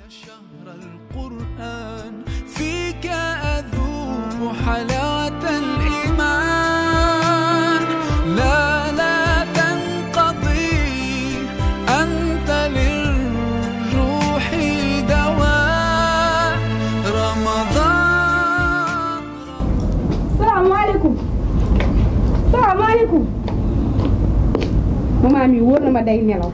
شهر القرآن فيك أذوق حلاوة الإيمان لا لا تنقضي أنت للروح دواء رمضان salaamaaleykum salaamaaleykum maman mi wóor na ma day nelaw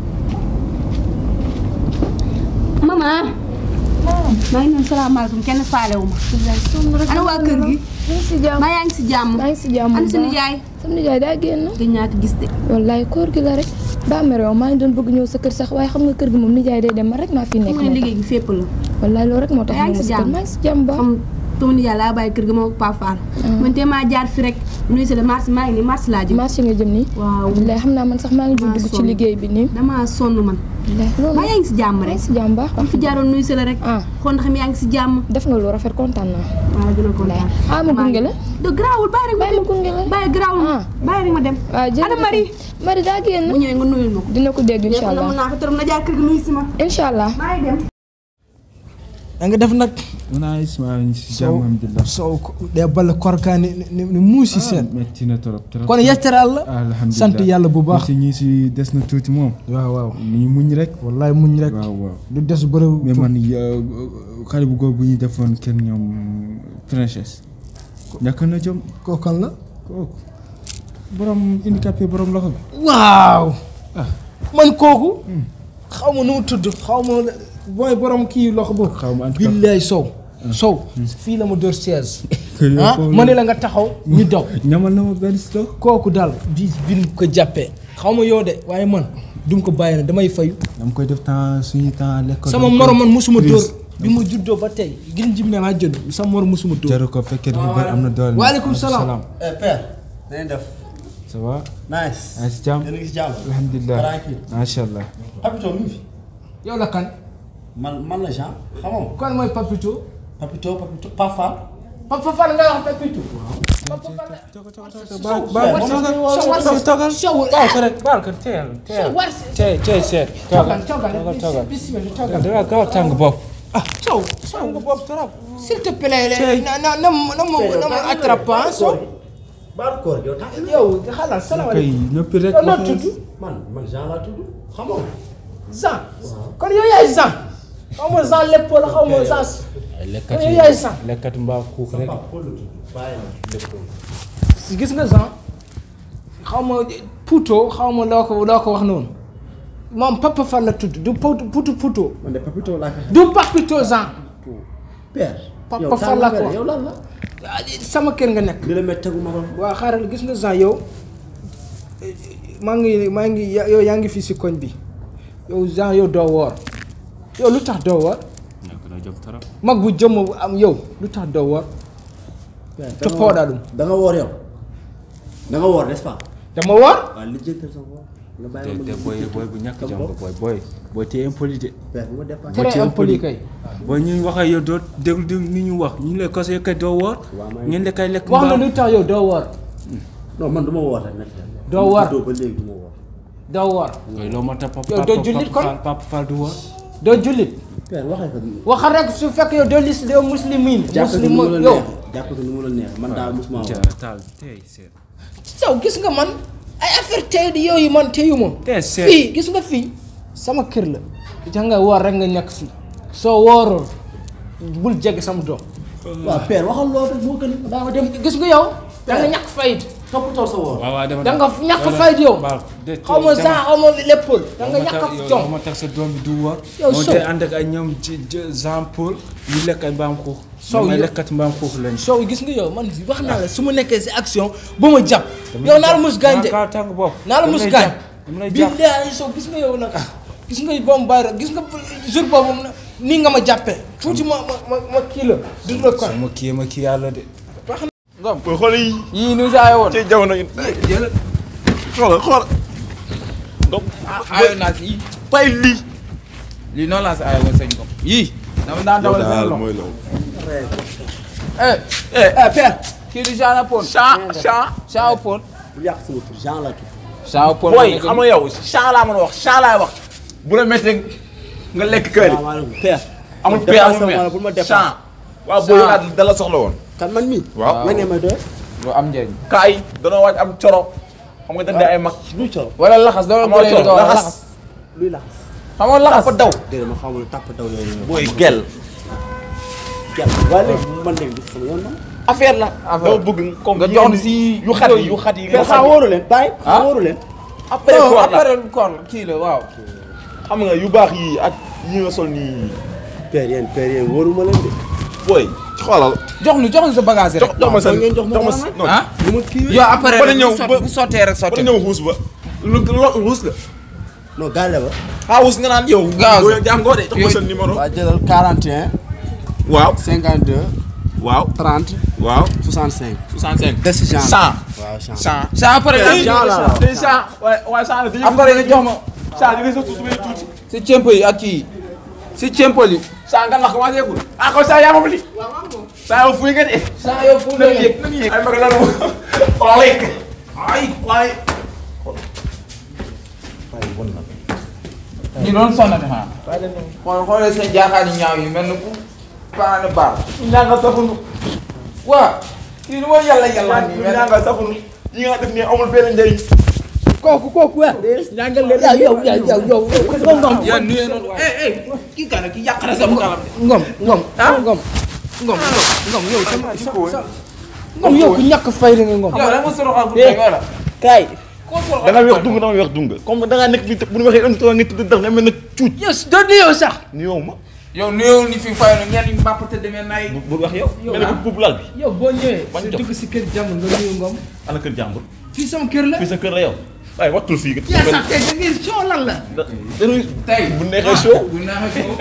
maman maa ngi noonu salaamaaleykum kenn faalewu ma ana waa kër gi maa ngi si jàmm maa yaa ngi si jàmm maa ngi si jàmm ana bu suñu baax. jaay sama nijaay daa génn. gëj naa ko gis de wallaay koor gi la rek. daa mere woon maa ngi doon bëgg ñëw sa kër sax waaye xam nga kër gi moom nijaay day dem man rek maa fi nekk. mu ne moo tax liggéey gi fépp la wallaay loolu rek moo tax. yaa ngi ñëw si ma jàmm kër maa ngi si jàmm ba. xam sama nijaay laa bàyyi kër gi moo ko Paa Fall man te maa jaar fi rek nuyu si la marché maa ngi nii marché laa jëm marché nga jëm nii. waaw wallaay xam naa man sax maa ngi jug Maa dugg ci sonn. liggéey bi nii. damaa sonn man wallaay loolu maa yaa ngi si jàmm maa rek ngi si jàmm baax am fi jaaroon nuyu si la rek ah xool ndax yaa ngi si jàmm def nga lu rafet kontaan naa. waaw dina kontaan ah ma gunge la. do garaawul bàyyi rek ma bàyyi ma dem gunge la. bàyyi garaawul Ah. bàyyi rek ma dem waaw jërëjëf ana Marie Marie daa génn. bu ñëwee nga nuyul ma ko dina ko dégg incha na allah mën naa ko tëram na jaar kër gi nuyu si ma incha allah. maa ngi dem da nga def nag naa isma ñu si jàmm alhamdulilah sow ɗe balla korka ni ni ni muusi sen metti na trop trop kono yettere allah alhamdulilah sant yàlla bu baax si ñi si des na tuuti moom waaw waaw ñu muñ rek wallahi muñ rek waaw waaw du des bëriw mais man euh, xale bu góor bu ñu defoon kenn ñoom princesse ñàkk na jom koo kan la kooku borom handicapé borom loxo bi waaw man kooku xaw ma nu mu tudd xaw ma booy borom kii loxo boobu xaw ma en tout cas billaay sow sow fii la ma dóor siège kër yow ah foofu ma ne la nga taxaw ñu daw ñamal na ma benn stock kooku daal bis bin ko jàppee xaw ma yow de waaye man dum ko bàyyi na damay fayu dama koy def temps suñu temps lekk sama morom man musuma dóor bi ma juddoo ba tey gin jim ne maa judd sama morom musuma dóor jaru ko fekkee dafa bëri am na doole waaleykum salaam. Eh père, na ngeen def. ça va Nice. yaa si jàmm Yéen a ngi si jàmm. alhamdulilah Tranquille. macha allah Papito mi ngi fi. yow la kan Man man la Jean. xamoo ma. kan mooy Papito Papito Papito Pafa. Papa Fall nga wax Papito toogal toogal ko rek baal ko teel teel tey tey seet toogal toogal toogal bismillah danga gaaw a tàng bopp ah Sow Sow nga bopp trop s'il te plaît na na na na ma na ma attrape ah Sow Baal koor yow tax. yow xalaat kay salaamaaleykum noppi rek yow noo tudd Man man Jean laa tudd. xamoo ma. Jean kon yow yaay Jean xaw ma Jean lépp la xaw ma Jean lekkat kon yow yaay Jean lekkat mbaa kuux rek Papa Paul la tudd. Bàyyi ma lépp. gis nga Jean xaw ma Pouto xaw ma loo ko loo ko wax noonu moom Papa Fall la tudd du Pouto Pouto Pouto Man de Papito laa ko xam. du Papito Jean Père. Papa yow Fall la ko yow lan la. ah, sama kër nga nekk li la métti tegu ma ko. waaw xaaral gis nga Jean yow maa ngi maa ngi ya- yow yaa ngi fii si koñ bi yow Jean yow doo woor yow lu tax doo woor ñàkk na jom trop mag bu jëmm bu am yow lu tax doo woor Père, te da nga poodaa ɗum da nga woor yow. da nga woor n'est-ce pas. dama woor waaw li jëntal sa woor. nga te bàyyi ma te ma booy booy bu ñàkk jom nga booy booy booy te impoli de Père bu ma dépassé. Boo ci très impoli impoli. kay booy ñu wax ak yow doo déglu di ni ñu wax ñu lay conseillé kay doo woor Waaw, maa ngi- ngeen lekkay lekk wax na mbaam lu tax yow doo woor non man du ma woor rek nekk Doo woor. doo ba léegi du ma woor. doo woor koy loo moo tax papa Yow doo jullit kon? Fall Papa Fall du woor doo jullit Père waxee ko. waxal rek su fekk yow doo lis doo muslimin jàpp ko ni muslim mu la yow neex jàpp ko ni mu la neex man daal musuma ja woor. taal tey seet saw gis nga man ay affaire tey di yooyu man teyu ma tey seet fii gis nga fii sama kër la ja nga woor rek nga ñàkk fii soo woorul bul jege sama doom waaw Père waxal loolu rek moo gën daa ma dem gis nga yow da nga ñàkk fayit toppatoo sa woor. waaw waaw dama da nga ñàkk fayit yow baal de xaw ma sax xaw ma léppal da nga ñàkk jom ma tax sa doom bi du woor Yow moom Sow. te ànd ak ay ñoom ci Jean Paul ñu lekk ay mbaam xuux Sow ñoom ay yow- lekkat mbaam xuux lañ soo gis nga yow man wax naa la su ma nekkee si action bu ma jàpp yow naa la mus gaañ de kaa tàng bopp naa la Dama mus lay gaañ jàpp, dama lay jàpp billahi soo gis nga yow nag gis nga boobu bàyyi rek gis nga jour boobu na nii nga ma jàppee tuuti ma ma ma ma kii la du la ko ma kii ma kii yàlla de ngom booy xool yi yii nu saa woon ci jamono yi jël xoolal xoolal ngom ayoon naa si yii bàyyi lii lii noonu laa si ayoon sëñ Ngom yii dama daan dawal seen loxo mooy loolu eh eh Père. kii du Jean Paul chan chan Jean Paul bu yàq sama tur Jean la tudd. Jean Paul booy xam nga yow chan laa mën a wax chan laay wax bu la méttee nga lekk kër yi. salaamaaleykum père. amul Dépassé pay amul ma la mère. bul ma dépassé. Champ. waaw booy yow da la soxla woon. kan man mii. waaw lan ngeen may doy. lu am njëriñ. kaay danoo waaj am coro. xam nga dañ ay mag. luy coro. wala laxas dama amoo coro laxas. luy laxas. xamoo laxas dafa daw. déedéet ma xamul tàpp daw yooyu. booy gel. gel waaye léegi man léegi du sama yoon man. affaire la. Affaire. dama bëgg comme nga jox si yu xat yi yu xat yi. père xaa wóoru leen bàyyi. xaa wóoru leen. après non koor la après koor kii la waaw. xam nga yu baax yi ak yi nga sol nii. père yéen père yéen wóoruma leen de. booy xoolal. jox nu jox nu sa bagage rek. jox jox ma sa ngeen jox ma jox ma dara sa non. ah lu ma kii yow après Ba rek ñëw bu sot- ba- bu sottee rek ba sottee. ñëw xuus ba. lu lu xuus la. non gaale ba. ah xuus nga naan yow. Gaz. booy jàngoo de jox ma sa numéro. waa jëlal 41. waaw 52. waaw 30. waaw. 65. 65. des genre. 100. waaw change. 100. sa après tey Cent la la. tey 100 waaye waaye 100 la dañuy. après nga jox ma 100 di nga sa tuuti benn tuuti. si cempo yi ak kii si cempo yi. 100 nga ndax commencé gul. ah kon 100 yaa moom li. 100 yow fuy nga de. saa yow fu na mu yëg na mu yëg. ay mag la nu. xoolal lekk. ay waay. waaye bon na. ñu doon sonnati xanaa. xool xoolee seen jaaxaani ñaaw yi mel ni ku paane baar. ñanga safunu. waa kii nu ma yàlla yàlla nii mel ñanga safunu. yi nga def nii amul benn njëriñ. kooku kooku weer. ñàngal leen. yow yow yow yow yow ngom yaa nuyee noonu eh eh kii kan kii yàq na sama kalam de. ngom ngom ah ngom. ngom ngom yow sama sa ngom yow ku ñàkk fayda nga ngom. yow da nga soroxal bu tey wala. kaay. da nga weex dung da nga weex dung comme da ngaa nekk fii bu ñu waxee un trois nga tudd daf nga mel ne cuuj. yow si doo nuyoo sax. nuyoo ma. yow nuyoo ni fi fayoon ñenn ñi mbàpp te demee nay. bu bu wax yow. mel ne ko buubu lal bi. yow boo ñëwee. Bañ sa jox. dugg si kër jàmm nga nuyu ngom. ana kër jàmbur. fii sama kër la. fii sa kër la yow. waaye wattul fii. yaa sax tey da ngeen coow lan la. dañuy tey bu neexee show. bu neexee ko.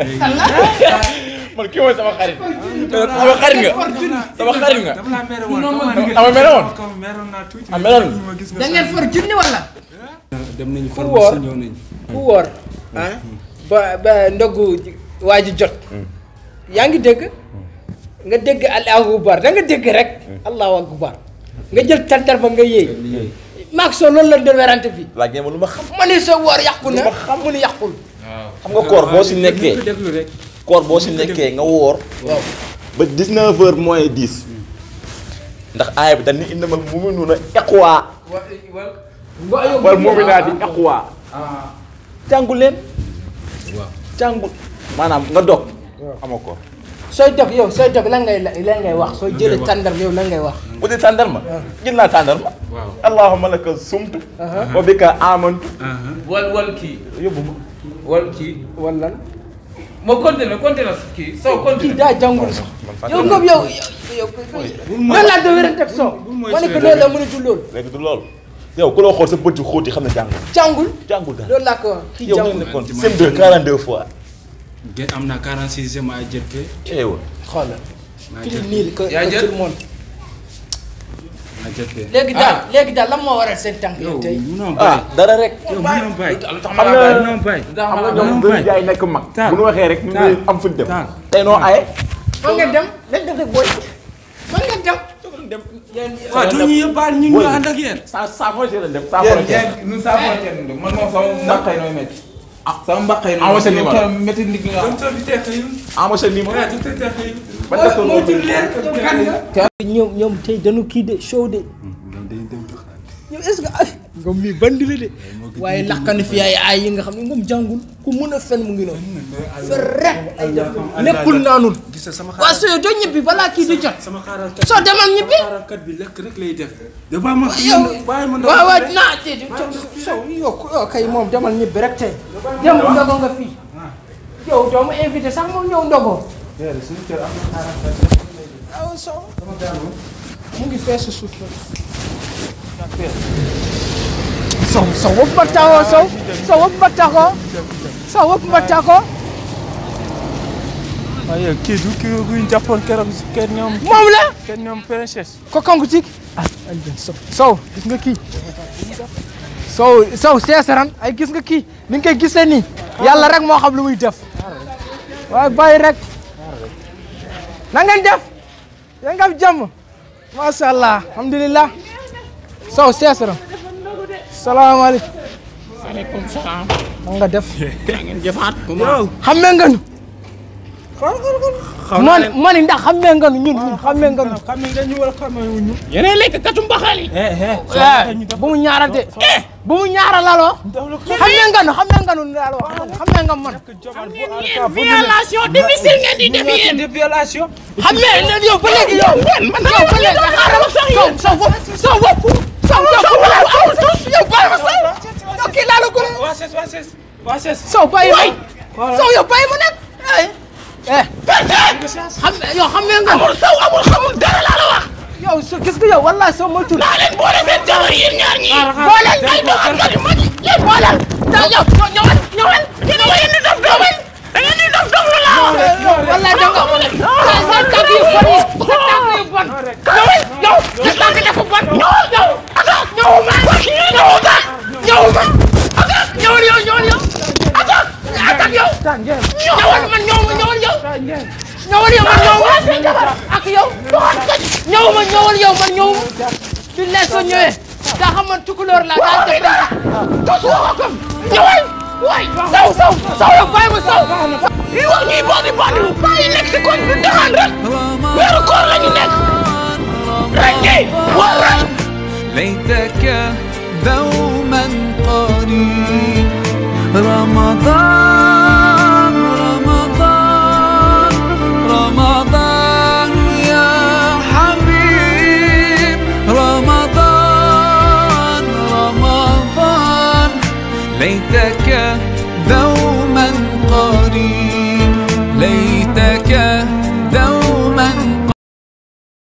man kii mooy sama xarit. sama xarit nga. sama xarit nga. dama laa mere woon ama mere woon. comme meroon naa tuuti. ah meloon ma gis nga da ngeen for junni wala. dem nañu Ku pharmacie woor. ñëw nañu. ku woor ah ba ba ndogu waa ji jot yaa ngi dégg nga dégg allahu akbar da nga dégg rek allahu akbar nga jël tantar ba nga yéey maag soo loolu la doon werante fii laaj ngeen ma lu ma xam. ma ne sa woor yàqu na mu ni yàqul xam nga koor boo si nekkee. ko déglu rek. koor boo si nekkee nga woor. waaw ba 19 heures moins 10. ndax aaya bi dañ ni innamal mu'minuuna ikhwa. wal mu'minaati ikhwa. jàngu leen. jàngu maanaam nga dog. amoo koor. sooy dog yow sooy dog lan ngay lan ngay wax sooy jëlee tàndar yow lan ngay wax bu dee tàndarma. jël naa tàndarma. waaw. allahumma laka sumtu. wa bika amantu. wal wal kii yóbbu ma. wal kii. wala moo continué continué kii soo kii continué. daa jàngul sax man yow fàtte ngom yow yow lan laa doon wérante ak soo ma ne ko loolu la mënatul loolu léegi du loolu. yow ku la xool sa bët yu xóot yi xam ne jàngul. jàngul jàngul daal. loolu laa ko wax kii yow nga jàngul nekkoon sem 2 42 fois. Gën am na 46 maa jël fe. eewa. xoolal maa kii jël nii que Yaa que jël? tout le monde maa jël fe. léegi daal léegi daal lan moo waral seen tànk yi yow tey munoo ah bàyyi. dara rek. yow munoo bàyyi. lu tax xam ma nga- laa bàyyi. munoo bàyyi. lu tax ma xam nga laa ñoom non, dañuy bàyyi. jaay nekk mag. Taal. bu ñu waxee rek ñu Taal. ngi am fuñ dem. Taal. tey noo aye. fan nga dem lañ def rek booy fan nga dem waaw du ñu yóbbaale ñu ñu ànd ak yéen. saa saa foo si leen dem saa yéen frontière. yéen ñun saa frontière ñu dem man moom sama mbaqay nooy métti. ah sama mbaqay nooy Ah, ma sa numéro. keroog métti ndig nga Comme ça, du tee xëyul. ama sa numéro. Ouais, du tee xëyul. ba def moo tudd leen kan nga. ñoom ñoom tey dañu kii de show de ñoom est-ce que ay ngom mii bandi la de waaye laqani fi ay ay yi nga xam ne ngom jàngul ku mun a fen mu ngi noonu fen rek ay def lekkul naanul gis nga sama waa xaaral soo doo ñibbi balaa kii di jot sama xaaral kat. soo demal ñibbi xaaralkat bi lekk rek lay def. da baa ma yow bàyyi ma ndaw waaw waaw rek. naa te sow yow yow kay moom demal ñibbi rek tey dem ndogo nga fii yow doo ma invité sax moom ñëw ndogoo aw sow mu ngi fees suuf la sow sow wëpp ma taxoo sow sow wëpp ma taxoo sow wëpp ma taxoo waaye kii du kii bu ñu jàppoon keroog si kër ñoom moom la kër ñoom princesse. ko kanku ci ah ay den sow sow gis nga kii sow sow seesaran ay gis nga kii ni nga koy gisee nii yàlla rek moo xam lu muy def waaye bàyyi rek na ngeen def yaa ngi am jàmm macha allah alhamdulilah sow seesaran salaamaaleykum Waaleykum salaam. man nga def ngeen jëfaat yow xamee nga nu xaw man man ndax xamee nga nu ñun ñun xamee nga nu xam nga ñu wala xamee wuñu yeneen lekk katu mbaxal yi eh bu mu ñaarante bu mu ñaara laloo xamee nga nu xamee nga nu daal wax xamee nga man violation difficile ngeen di def yéen de violation xamee ne yow ba léegi yow man yow ba léegi xaaral ma sax yow sa bopp sa bopp sa bopp yow bàyyi ma sax yow kii laa la ko waa ses waa ses waa ses Sow bàyyi ma Sow yow bàyyi ma nag eh eh xam yow xam nga amul Sow amul xamul dara laa la wax yow so gis nga yow wallahi Sow ma tur naa leen boole seen jabar yéen ñaar ñi boole ay doxal ma di ma di yéen boole da yow ñëwal ñëwal yéen a ngeen di dof dof da ngeen di dof dof la wallahi da nga sa sa tànk yu bon yi sa tànk yu bon ñëwal yow sa tànk dafa bon ñëwal yow ata ñëwuma ñëwuma ñëwuma ata ñëwal yow ñëwal yow ata atak yow ñëwal man ñëwuma ñëwal yow ñëwal yow man ñëwuma ak yow ñëwuma ñëwal yow man ñëwuma bi ne soo ñëwee daa xam man tukulóor la daa def tos waxam ñëwal waay saw saw saw yow bàyyi ma saw yi wax ñuy boodi boodi bàyyi nekk si koñ bi doxaan rek weeru koor la ñu nekk rek kay war rek ليتك دوما قريب رمضان رمضان رمضان يا حبيب رمضان رمضان ليتك دوما